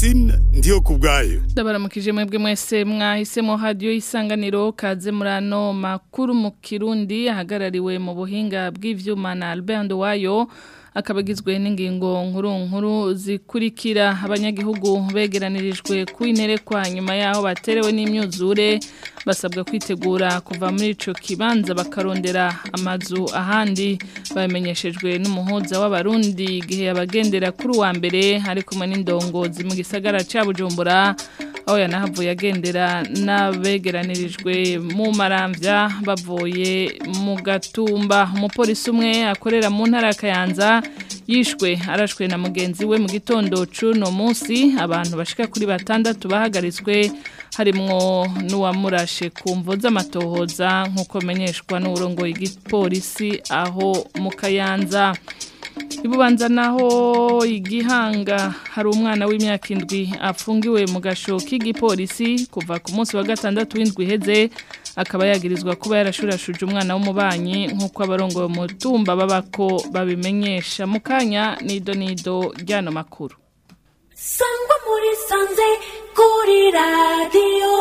Francine ndiyo kubwayo ndabaramukije mwebwe mwese mwahisemo radio isanganiro kaze murano makuru mu Kirundi ahagarariwe mu buhinga bw'ivyuma na Albert Wayo akabagizwe n'ingingo nkuru nkuru zikurikira abanyagihugu begeranirijwe kwinterekwa nyuma yaho baterewe n'imyuzure basabwa kwitegura kuva muri ico kibanza bakarondera amazu ahandi babimenyeshejwe n'umuhuza w'abarundi igihe abagendera kuri wa mbere hari kumwe n'indongozi mu gisagara ca Bujumbura aho yanahavuye agendera n'abegeranirijwe mu maramvya bavuye mu gatumba umupolisi umwe akorera mu ntara ya Kayanza yishwe arashwe na mugenzi we mu gitondo cuno munsi abantu bashika kuri batandatu bahagaritswe harimwo n'uwamurashe ku mvo z'amatohoza nk'uko menyeshwa n'uburongoye igipolisi aho mu Kayanza ibubanza naho igihanga hari umwana w'imyaka indwi afungiwe mu gasho k'igipolisi kuva ku munsi wa gatandatu w'indwi iheze akaba yagirizwa kuba yarashurashuje umwana w'umubanyi nk'uko abarongoye umutumba babako babimenyesha mu kanya nido nido ryano makuru sangwa muri sanze kuri radiyo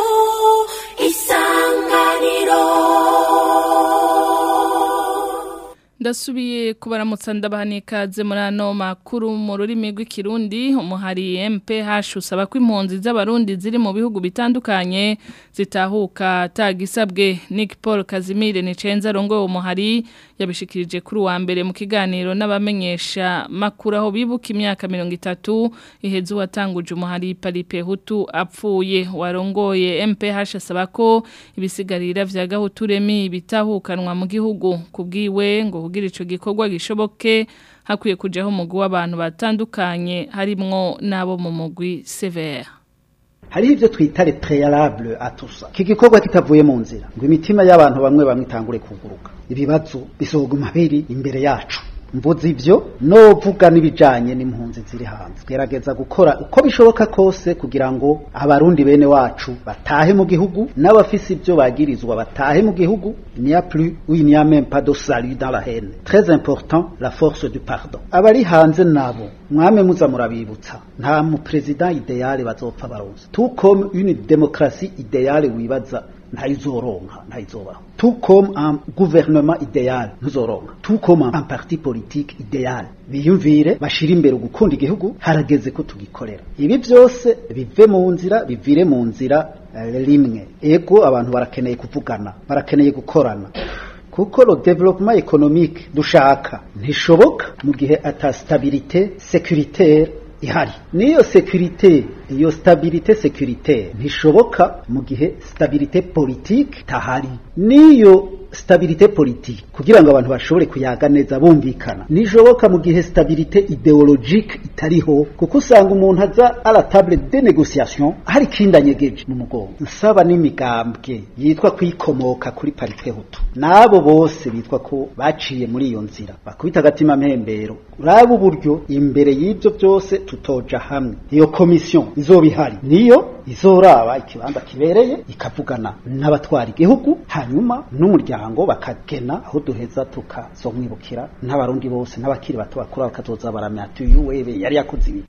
isanganiro ndasubiye kubaramutsa ndabaha ikaze muri ano makuru mu rurimi rw'ikirundi umuhari MPH usaba ko impunzi z'abarundi ziri mu bihugu bitandukanye zitahuka tagisabwe Nick Paul Kazimire ni cenza rongo umuhari yabishikirije kuri wa mbere mu kiganiro n'abamenyesha makuru aho bibuka imyaka 30 iheze watanguje umuhari Palipe Hutu apfuye warongoye MPH asaba ko ibisigarira vya gahuturemi bitahukanwa mu gihugu kubwiwe ngo kugira ico gikorwa gishoboke hakwiye kujaho umugwi w'abantu batandukanye harimwo nabo mu mugwi severe hari ivyo twita le préalable à tout ça iki gikorwa kitavuye mu nzira ngo imitima y'abantu bamwe bamwe itangure kuguruka ibibazo bisoguma biri imbere yacu mvuze ivyo novuga n'ibijanye n'impunzi ziri hanze gerageza gukora uko bishoboka kose kugira ngo abarundi bene wacu batahe mu gihugu n'abafise ivyo bagirizwa batahe mu gihugu il n'y a plus ou il n'y a même pas de salut dans la haine très important la force du pardon abari hanze nabo mwame muza murabibutsa nta mu president ideale bazopfa baronse tout comme une démocratie idéale wibaza ntayizoronka ntayizobaho tout comme un gouvernement idéal ntuzoronka tout comme un parti politique idéal biyumvire bashira imbere gukunda igihugu harageze ko tugikorera ibi byose bive mu nzira bivire mu nzira rimwe ego abantu barakeneye kuvugana barakeneye gukorana kuko le développement économique dushaka ntishoboka mu gihe ata stabilité sécuritaire ihari niyo securite iyo stabilité sécuritaire ntishoboka mu gihe stabilité politique tahari niyo stabilité politique kugira ngo abantu bashobore kuyaga neza bumvikana nishoboka mu gihe stabilité idéologique itariho kuko usanga umuntu aza à la table de négociation hari kindanyegeje mu mugongo nsaba n'imigambwe yitwa kwikomoka kuri parité hutu nabo bose bitwa ko baciye muri iyo nzira bakubita agatima mpembero uraba uburyo imbere y'ibyo byose tutoja hamwe iyo komisiyo izoba ihari niyo izoraba ikibanza kibereye ikavugana n'abatwara igihugu hanyuma n'umuryango bakagena aho duheza tukazomwibukira n'abarundi bose n'abakiri bato bakura bakazoza baramya tuyu webe yari yakoze ibi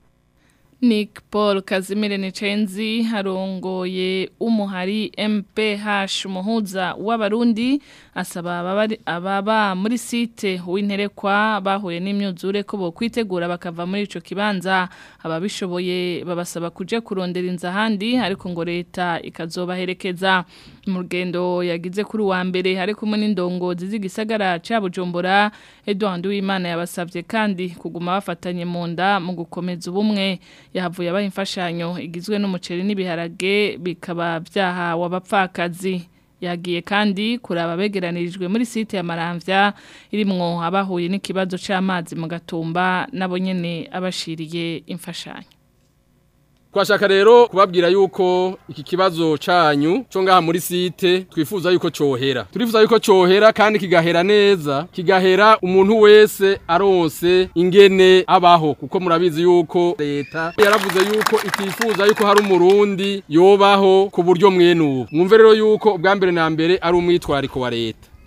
Nick Paul Kazimire Nicenzi harongoye umuhari MPH umuhuza w'abarundi asaba ababa muri site w'interekwa bahuye n'imyuzure ko bo kwitegura bakava muri ico kibanza ababishoboye babasaba kuja kurondera inza handi ariko ngo leta ikazobaherekeza mu rugendo yagize kuri wa mbere hari kumwe n'indongozi z'igisagara ca Bujumbura Edouard Uwimana yabasavye kandi kuguma bafatanye mu nda mu gukomeza ubumwe yahavuye abaha imfashanyo igizwe n'umuceri n'ibiharage bikaba byahawe abapfakazi yagiye kandi kuraba begeranirijwe muri site ya Maramvya irimwo abahuye n'ikibazo c'amazi mu gatumba nabo nyene abashiriye imfashanyo Twashaka rero kubabwira yuko iki kibazo canyu cyo ngaha muri site twifuza yuko cohera. Turifuza yuko cohera kandi kigahera neza, kigahera umuntu wese aronse ingene abaho kuko murabizi yuko leta yaravuze yuko itifuza yuko hari umurundi yobaho ku buryo mwenubu. Mwumve rero yuko ubwa mbere na mbere ari umwitwariko wa leta.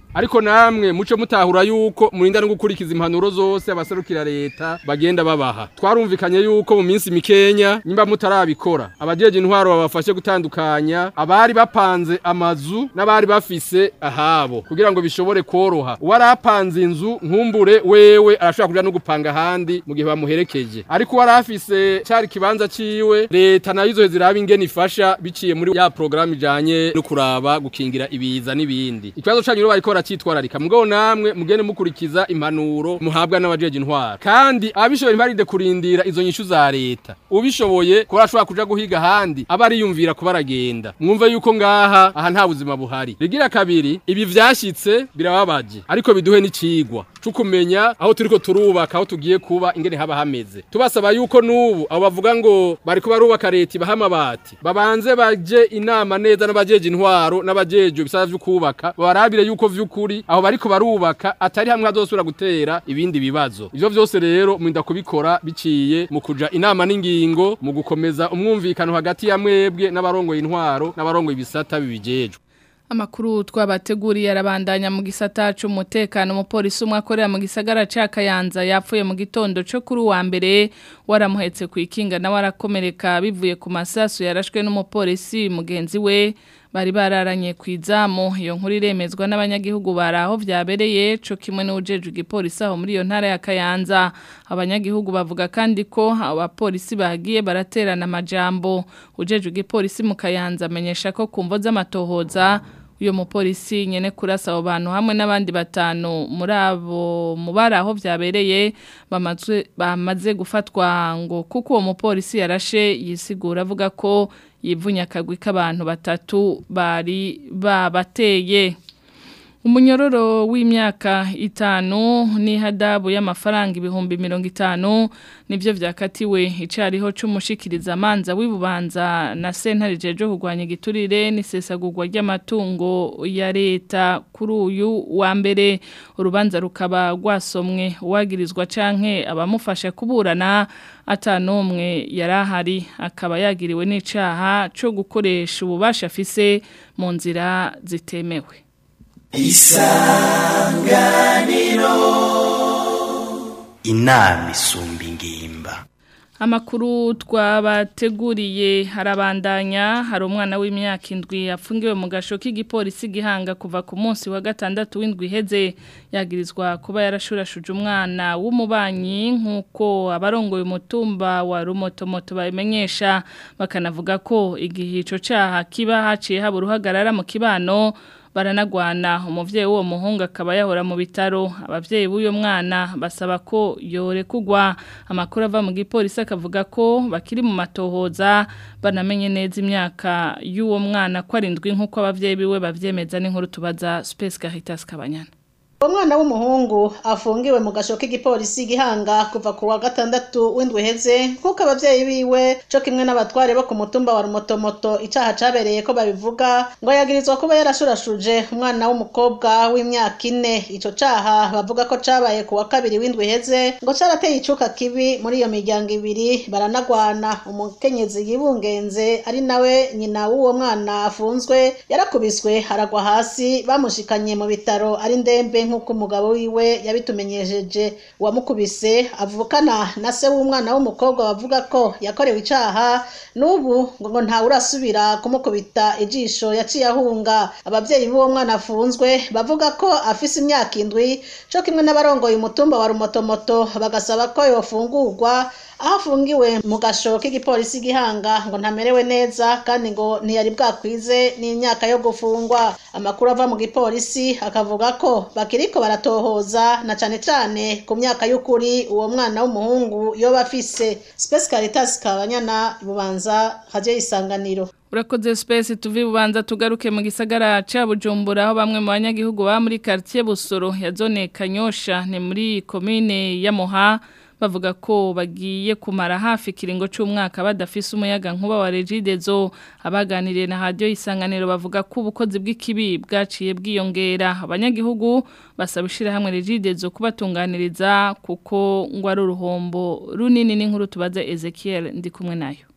ariko namwe muce mutahura yuko murinda no gukurikiza impanuro zose abaserukira leta bagenda babaha twarumvikanye yuko mu minsi mikenya nimba mutarabikora abajeje intwaro babafashe gutandukanya abari bapanze amazu n'abari bafise ahabo kugira ngo bishobore koroha uwarapanze inzu nkumbure wewe arashobora kuja no gupanga ahandi mu gihe bamuherekeje ariko warafise cari kibanza ciwe leta nayo izo ziraba ingene ifasha biciye muri ya programme ijanye no kuraba gukingira ibiza n'ibindi ikibazo canyu rero bariko baracitwararika mugabo namwe mugende mukurikiza impanuro muhabwa n'abajeje intwaro kandi abishoboye ntibarinde kurindira izo nyishu za leta ubishoboye kuba ashobora kuja guhiga ahandi aba ariyumvira kuba aragenda mwumve yuko ngaha aha nta buzima buhari rigira kabiri ibi vyashitse birababaje ariko biduhe n'icigwa cukumenya aho turiko turubaka aho tugiye kuba ingene haba hameze tubasaba yuko nubu abo bavuga ngo bariko barubaka leta ibaha amabati babanze baje inama neza n'abajeje intwaro n'abajeje ibisaba vyo kubaka babarabire yuko vy'ukuri aho bariko barubaka atari hamwe hazosubira gutera ibindi bibazo ivyo vyose rero mwinda kubikora biciye mu kuja inama n'ingingo mu gukomeza umwumvikano hagati ya mwebwe n'abarongoye intwaro n'abarongoye ibisata bibijejwe Amakuru twabateguriye arabandanya mu gisata c'umutekano umupolisi umwe akorera mu gisagara ca Kayanza yapfuye mu gitondo cyo kuri wa mbere waramuhetse ku ikinga nawe arakomereka bivuye ku masasu yarashwe n'umupolisi mugenzi we bari bararanye ku izamu iyo nkuru iremezwa n'abanyagihugu baraho vyabereye co kimwe n'ujeje igipolisi aho muri iyo ntara ya Kayanza abanyagihugu bavuga kandi ko abapolisi bagiye baraterana amajambo ujeje igipolisi mu Kayanza amenyesha ko kumvo z'amatohoza uyo mupolisi nyene kurasa abo bantu hamwe n'abandi batanu muri abo mubara aho vyabereye bamaze bamaze gufatwa ngo kuko uwo mupolisi yarashe yisigura avuga ko yivunya akagwi k'abantu batatu bari babateye Umunyororo w'imyaka itanu n'ihadabu y'amafaranga ibihumbi mirongo itanu nivyo vyakatiwe icariho c'umushikiriza amanza w'ibubanza na sentare jeje kugwanya igiturire n'isesagurwa ry'amatungo ya leta kuri uyu wa mbere urubanza rukaba rwasomwe uwagirizwa canke abamufasha kuburana atanumwe yarahari akaba yagiriwe n'icaha co gukoresha ububasha afise mu nzira zitemewe isanganiro inama isumba ingimba Amakuru twabateguriye harabandanya hari umwana w'imyaka indwi afungiwe mu gasho k'igipolisi gihanga kuva ku munsi wa gatandatu w'indwi iheze yagirizwa kuba yarashurashuje umwana w'umubanyi nk'uko abarongoye umutumba wa rumotomoto babimenyesha bakanavuga ko igihe ico caha kiba haciye haba uruhagarara mu kibano baranagwana umuvyeyi w'uwo muhungu akaba yahora mu bitaro abavyeyi b'uyo mwana basaba ko yorekugwa amakuru ava mu gipolisi akavuga ko bakiri mu matohoza banamenye neza imyaka y'uwo mwana ko arindwi nk'uko abavyeyi biwe bavyemeza n'inkuru tubaza Space Caritas Kabanyana umwana w'umuhungu afungiwe mu gasho k'igipolisi gihanga kuva ku wa gatandatu w'indwi heze nk'uko abavyeyi biwe co kimwe n'abatware bo ku mutumba wa rumotomoto icaha cabereye ko babivuga ngo yagirizwa kuba yarashurashuje umwana w'umukobwa w'imyaka ine ico caha bavuga ko cabaye ku wa kabiri w'indwi heze ngo carateye icuka kibi muri iyo miryango ibiri baranagwana umukenyezi yibungenze ari nawe nyina w'uwo mwana afunzwe yarakubiswe haragwa hasi bamushikanye mu bitaro ari ndembe nk'uko umugabo wiwe yabitumenyesheje uwamukubise avukana na se w'umwana w'umukobwa bavuga ko yakorewe icaha n'ubu ngo ntawe urasubira kumukubita ijisho yaciye ahunga abavyeyi b'uwo mwana afunzwe bavuga ko afise imyaka indwi co kimwe n'abarongoye umutumba wa rumotomoto bagasaba ko yofungurwa aho afungiwe mu gasho k'igipolisi gihanga ngo ntamerewe neza kandi ngo ntiyari bwakwize n'imyaka yo gufungwa amakuru ava mu gipolisi akavuga ko bakiriko baratohoza na cane cane ku myaka y'ukuri uwo mwana w'umuhungu yoba afise Space Caritas Kabanyana bubanza haje isanganiro Urakoze space tuvi bubanza tugaruke mu gisagara ca Bujumbura aho bamwe mu banyagihugu ba muri quartier Busoro ya zone Kanyosha ni muri commune ya Moha bavuga ko bagiye kumara hafi kiringo c'umwaka badafise umuyaga nkuba wa Regidezo abaganiriye na radio isanganiro bavuga ko ubukozi bw'ikibi bwaciye bwiyongera abanyagihugu basaba ishira hamwe Regidezo kubatunganiriza kuko ngo ari uruhombo runini n'inkuru tubaza Ezekiel ndi kumwe nayo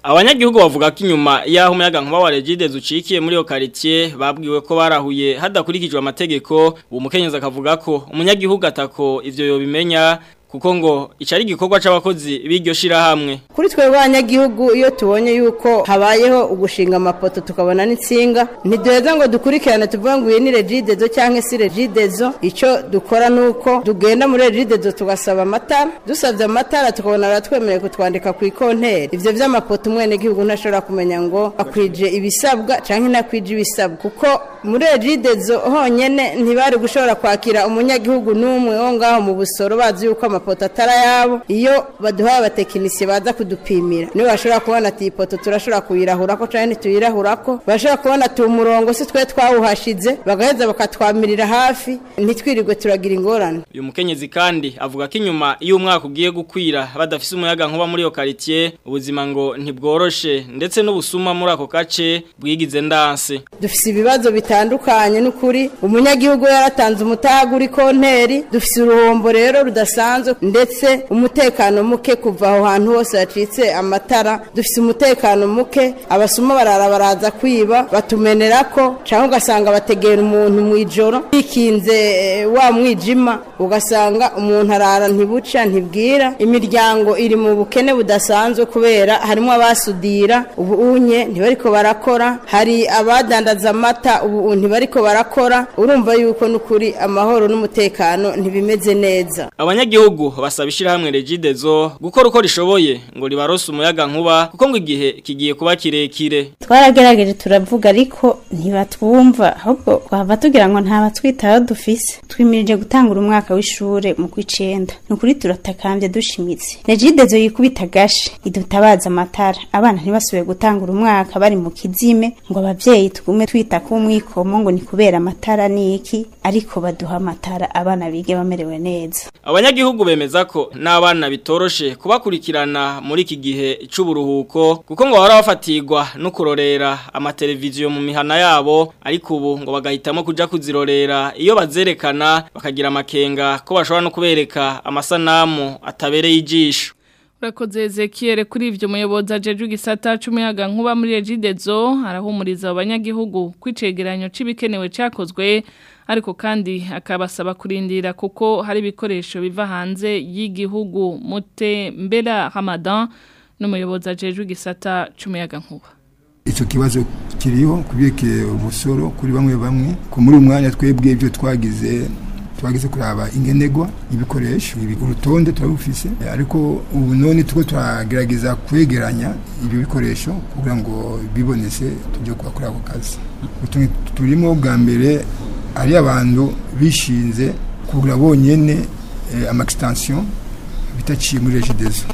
abanyagihugu bavuga ko inyuma y'aho umuyaga nkuba wa Regidezo ucikiye muri iyo quartier babwiwe ko barahuye hadakurikijwe amategeko uwo mukenyeza akavuga ko umunyagihugu atako ivyo yobimenya kuko ngo icari igikorwa c'abakozi b'iryo shirahamwe kuri twe banyagihugu iyo tubonye yuko habayeho ugushinga amapoto tukabona n'insinga ntiduheza ngo dukurikirane tuvuga ngo iyi ni regidezo cyangwa se regidezo icyo dukora ni uko tugenda muri regidezo tugasaba amatara dusabye amatara tukabona baratwemereye kutwandika ku ikonteri ibyo by'amapoto umwenegihugu ntashobora kumenya ngo akwije ibisabwa cyangwa inakwije ibisabwa kuko muri regidezo honyine ntibari gushobora kwakira umunyagihugu n'umwe wo ngaho mu busoro bazi yuko amapoto atari ayabo iyo baduhaye abatekinisiye baza kudupimira nibo bashobora kubona ati iyi poto turashobora kuyirahura ko cyangwa ntituyirahura ko bashobora kubona ati umurongo si twe twawuhashize bagaheza bakatwamirira hafi ntitwirirwe turagira ingorane uyu mukenyezi kandi avuga ko inyuma iyo umwaka ugiye gukwira badafise umuyaga nkuba muri iyo quartier ubuzima ngo ntibworoshe ndetse n'ubusuma muri ako gace bwigize ndanse dufise ibibazo bitandukanye n'ukuri umunyagihugu yaratanze umutaga uri konteri dufise uruhombo rero rudasanzwe ndetse umutekano muke kuva aho hantu hose hacitse amatara dufise umutekano muke abasuma barara baraza kwiba batumenera ko cyangwa ugasanga bategera umuntu mu ijoro bikinze eh, wa mwijima ugasanga umuntu arara ntibuca ntibwira imiryango iri mu bukene budasanzwe kubera harimo abasudira ubu unye ntibariko barakora hari abadandaza amata ubu ntibariko barakora urumva yuko n'ukuri amahoro n'umutekano ntibimeze neza abanyagihugu basaba ishirahamwe Regidezo gukora uko rishoboye ngo ribarose umuyaga nkuba kuko ngo igihe kigiye kuba kirekire twaragerageje turavuga ariko ntibatwumva ahubwo twava tugira ngo nta batwitaho dufise twimirije gutangura umwaka w'ishure mu kw'icenda ni ukuri turatakambye dushimitse regidezo yikubita gashi idutabaza amatara abana ntibasubiye gutangura umwaka bari mu kizime ngo abavyeyi tugume twita ku mwikomo ngo ni kubera amatara niki ariko baduha amatara abana bige bamerewe neza abanyagihugu bemeza ko n'abana bitoroshe kubakurikirana muri iki gihe c'uburuhuko kuko ngo bahora bafatirwa no kurorera amateleviziyo mu mihana yabo ariko ubu ngo bagahitamo kuja kuzirorera iyo bazerekana bakagira amakenga ko bashobora no kubereka amasanamu atabereye ijisho Urakoze Ezekiel kuri ivyo muyobozi ajeje igisata c'umuyaga nkuba muri Regidezo arahumuriza abanyagihugu kwicegeranyo c'ibikenewe cakozwe ariko kandi akabasaba kurindira kuko hari ibikoresho biva hanze y'igihugu mute mbera Ramadan n'umuyobozi ajeje igisata c'umuyaga nkuba icyo kibazo kiriho kubyerekeye ubusoro kuri bamwe bamwe ku muri umwanya twebwe ibyo twagize twagize kuraba ingenegwa ibikoresho ibi urutonde turabufise ariko ubu none tuko turagerageza kwegeranya ibyo bikoresho kugira ngo bibonese tujye kuri ako kazi utuntu turimo bwa mbere ari abantu bishinze kugura bonyene eh, ama extension bitaciye muri regidezo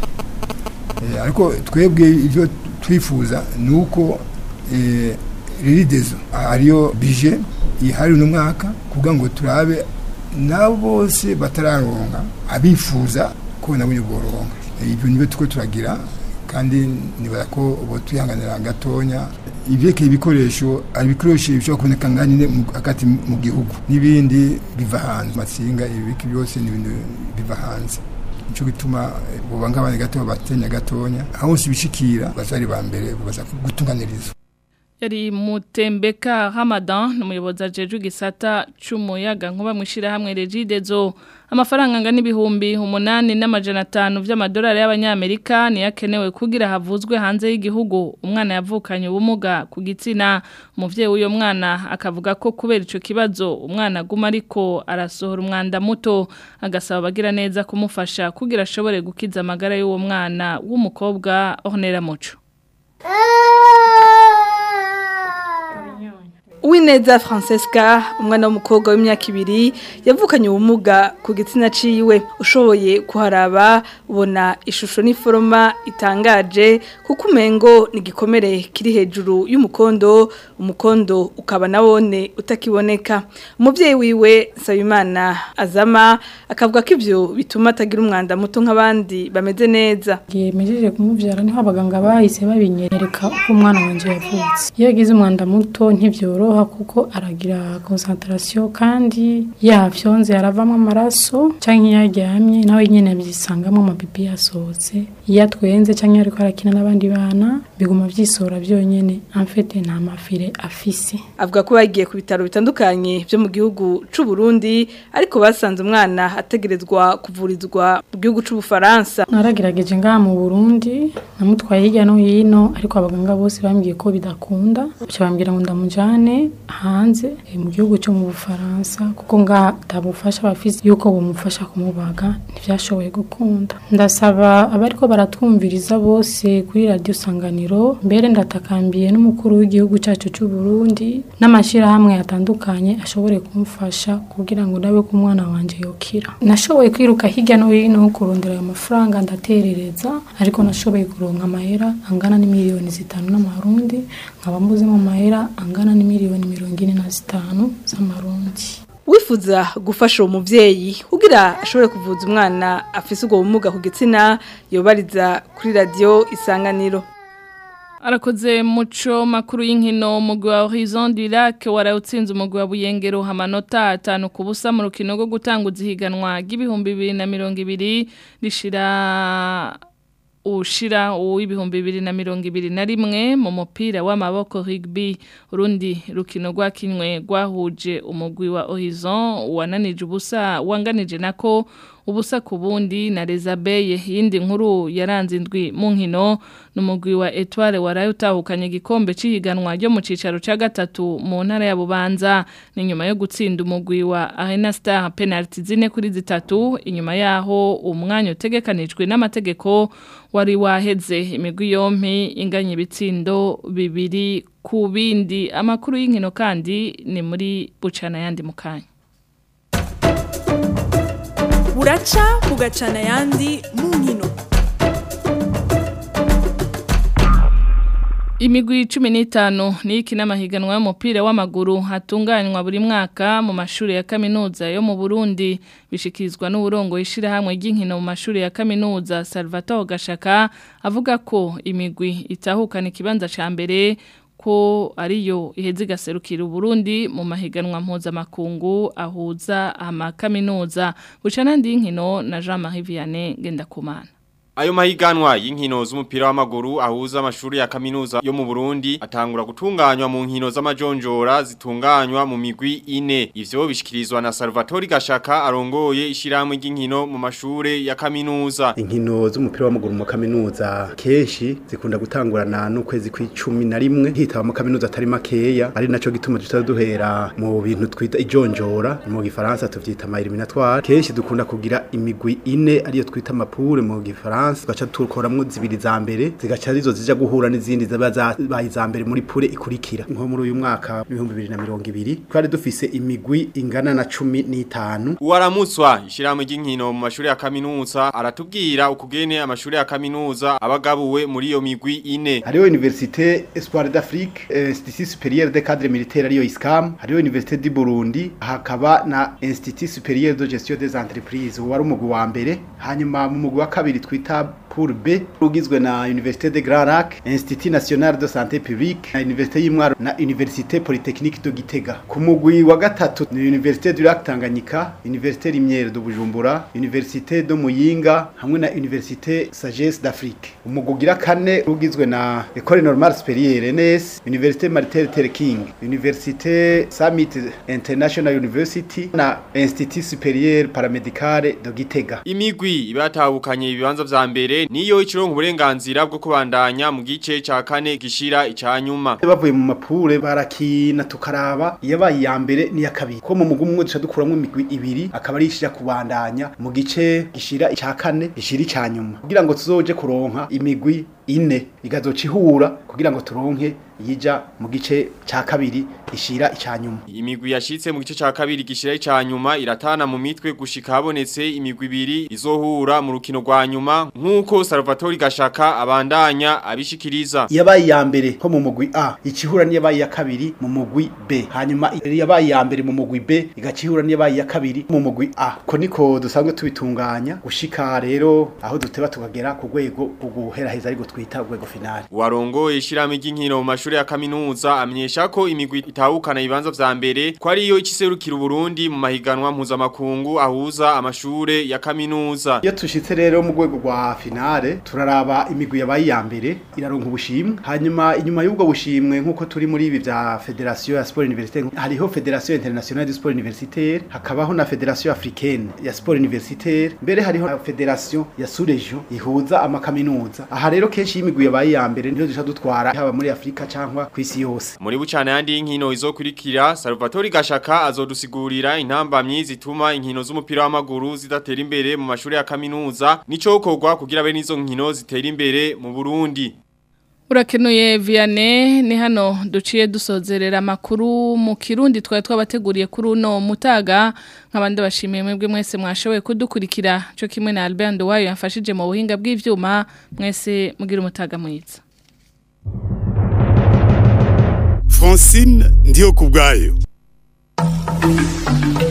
eh, ariko twebwe ibyo twifuza ni uko eh, regidezo ariyo bije ihari uno mwaka kugira ngo turabe nabo bose batararonka abifuza ko nabo boronka ibyo nibyo tuko turagira kandi nibara ko ubu twihanganira gatonya ibyekeye ibikoresho ari ibikoresho bishobora kuboneka nganyine hagati mu gihugu n'ibindi biva hanze amatsinga ibiki byose ni ibintu biva hanze nicyo gituma buba nk'abandi gato batenya gatonya aho hose bishikira bazari ba mbere baza gutunganiriza yari mutembeka Ramadan n'umuyobozi ajeje igisata c'umuyaga nkuba mwishira hamwe Regidezo amafaranga angana ibihumbi umunani n'amajana atanu vy'amadolari y'abanyamerika ni yakenewe kugira havuzwe hanze y'igihugu umwana yavukanye ubumuga ku gitsina umuvyeyi w'uyo mwana akavuga ko kubera ico kibazo umwana aguma ariko arasohora umwanda muto agasaba abagira neza kumufasha kugira ashobore gukiza amagara y'uwo mwana w'umukobwa Ornella Muco Uwineza Francesca umwana w'umukobwa w'imyaka ibiri yavukanye ubumuga ku gitsina ciwe ushoboye kuharaba ubona ishusho n'iforoma itangaje kuko umengo ni igikomere kiri hejuru y'umukondo umukondo ukaba nawone utakiboneka umubyeyi wiwe Nsabimana azama akavuga ko ivyo bituma atagira umwanda muto nk'abandi bameze neza yemejeje kumuvyara niho abaganga bahise babinyereka uko umwana wanje yavutse iyo yagize umwanda muto ntivyoro biroroha kuko aragira concentration kandi yafyonze aravamo amaraso canke iyo aryamye nawe nyene byisangamo amapipi yasohotse iyo atwenze canke ariko arakina n'abandi bana biguma vyisora byonyene amfete nta mafire afise avuga ko bagiye ku bitaro bitandukanye byo mu gihugu c'u Burundi ariko basanze umwana ategerezwa kuvurizwa mu gihugu c'u Bufaransa naragerageje ngaha mu Burundi namutwaye hirya no hino ariko abaganga bose bambwiye ko bidakunda byo bambwira ngo ndamujane hanze eh, mu gihugu cyo mu Bufaransa kuko ngaha tabufasha bafise yuko bumufasha kumubaga ntivyashoboye gukunda ndasaba abariko baratwumviriza bose kuri radio sanganiro mbere ndatakambiye n'umukuru w'igihugu cyacu cy'u Burundi n'amashirahamwe atandukanye ashobore kumfasha kugira ngo nabe ko umwana wanje yokira nashoboye kwiruka hirya no hino kurondera ayo mafaranga ndaterereza ariko nashoboye kuronka amahera angana n'imiliyoni zitanu n'amarundi nkaba mbuze mu mahera angana n'imiliyoni mirongo ine na zitanu z'amarundi wifuza gufasha uwo muvyeyi kugira ashobore kuvuza umwana afise ubwo bumuga ku gitsina yobariza kuri radio isanganiro Arakoze muco makuru y'inkino umugwi wa Horizon du Lac warawutsinze umugwi wa Buyengero amanota atanu ku busa mu rukino rwo gutanguza ihiganwa ry'ibihumbi bibiri na mirongo ibiri rishira ushira uw'ibihumbi bibiri na mirongo ibiri na rimwe mu mupira w'amaboko rugby urundi rukino rwakinwe rwahuje umugwi wa Horizon wananije ubusa wanganije nako ubusa ku bundi na Rezabeye yindi nkuru yaranze indwi mu nkino n'umugwi wa Etoile waraye utahukanye igikombe cihiganwa ryo mu cicaro ca gatatu mu ntara ya Bubanza ni nyuma yo gutsinda umugwi wa Arena Star penalty zine kuri zitatu inyuma yaho umwanya utegekanijwe n'amategeko wari waheze imigwi yompi inganye ibitsindo bibiri ku bindi amakuru y'inkino kandi ni muri bucana yandi mukanya buraca bugacana ayandi mu nkino Imigwi cumi n'itanu ni iki n'amahiganwa y'umupira w'amaguru hatunganywa buri mwaka mu mashuri ya kaminuza yo mu Burundi bishikirizwa n'uburongo ishirahamwe ry'inkino mu mashuri ya kaminuza Salvatore Gashaka avuga ko imigwi itahukana ikibanza ca mbere ko ariyo iheze igaserukira Burundi mu mahiganwa mpuzamakungu ahuza amakaminuza bucana ndi nkino na Jean Marie Vianney Gendakumana Ayo mahiganwa y'inkino z'umupira w'amaguru ahuza amashuri ya kaminuza yo mu Burundi atangura gutunganywa mu nkino z'amajonjora zitunganywa mu migwi ine ivyo bishikirizwa na Salvatore Gashaka arongoye ishiramwe ry'inkino mu mashure ya kaminuza inkino z'umupira w'amaguru mu kaminuza kenshi zikunda gutangurana n'ukwezi kw'icumi na rimwe hitaba mu kaminuza atari makeya ari naco gituma tutaduhera mu bintu twita ijonjora mu gifaransa tuvyita ama eliminatoire kenshi dukunda kugira imigwi ine ariyo twita mapure mu gifaransa France gacha tukoramwo zibiri za mbere zigaca arizo zija guhura n'izindi zaba zabaye za mbere muri pure ikurikira nko muri uyu mwaka 2020 twari dufise imigwi ingana na 15 Uwaramutswa ishiramwe ry'inkino mu mashuri ya kaminuza aratubwira ukugene amashuri ya kaminuza abagabuwe muri iyo migwi ine hariho Université Espoir d'Afrique Institut Supérieur des Cadres Militaires ariyo ISCAM hariho Université du Burundi hakaba na Institut Supérieur de Gestion des Entreprises wari umugwi wa mbere hanyuma mu mugwi wa kabiri twita pour B ugizwe na Université de Grand Lac, Institut National de Santé Publique, na Université y'Imwaro na Université Polytechnique de Gitega. Ku mugwi wa gatatu ni Université du Lac Tanganyika, Université Limière de Bujumbura, Université de Muyinga hamwe na Université Sagesse d'Afrique. Umugwi ugira kane ugizwe na École Normale Supérieure NS, Université Martin Luther King, Université Summit International University na Institut Supérieur Paramédical de Gitega. Imigwi ibatahukanye ibibanza vya mbere niyo ikirongo uburenganzira bwo kubandanya mu gice ca kane gishira icanyuma bavuye mu mapure barakina tukaraba yabaye ya mbere ni ya kabiri ko mu mugwi umwe duca dukuramwo imigwi ibiri akaba ari ishira kubandanya mu gice gishira ica kane gishira icanyuma kugira ngo tuzoje kuronka imigwi ine igazoca ihura kugira ngo turonke yija mu gice ca kabiri ishira icanyuma imigwi yashitse mu gice ca kabiri gishira icanyuma iratana mu mitwe gushika habonetse imigwi ibiri izohura mu rukino rwa nyuma nkuko Salvatore Gashaka abandanya abishikiriza yabaye ya mbere ko mu mugwi A ikihura ni yabaye ya kabiri mu mugwi B hanyuma yabaye ya mbere mu mugwi B igakihura ni yabaye ya kabiri mu mugwi A ko niko dusanzwe tubitunganya gushika rero aho duteba tukagera ku rwego rwo guheraheza ariko twita urwego finale Warongo ishirame ry'inkino mu mashuri ya kaminuza amenyesha ko imigwi itahukana ibibanza vya mbere ko ariyo ikiserukira Burundi mu mahiganwa mpuzamakungu ahuza amashure ya kaminuza. iyo tushitse rero mu rwego rwa finale turaraba imigwi yabaye iya mbere iraronka ubushimwe hanyuma inyuma y'ubwo bushimwe nk'uko turi muri ibi vya federation ya sport universitaire hariho federation internationale du sport universitaire hakabaho na federation africaine ya sport universitaire mbere hariho na federation ya sous-region ihuza amakaminuza aha rero kenshi iyo imigwi yabaye iya mbere niyo duca dutwara haba muri afurika cyangwa ku isi yose Muri bucane yandi y'inkino izokurikira Salvatore Gashaka azodusigurira intambamyi zituma inkino z'umupira w'amaguru zidatera imbere mu mashuri ya kaminuza nico gukorwa kugira bene izo nkino zitera imbere mu Burundi. Urakenuye Vianney ni hano duciye dusozerera amakuru mu kirundi twari twabateguriye kuri uno mutaga nk'abandi bashimiye mwebwe mwese mwashoboye kudukurikira cyo kimwe na Albert Ndowayo yamfashije mu buhinga bw'ivyuma mwese mugira umutaga mwiza Francine ndiyo kubwayo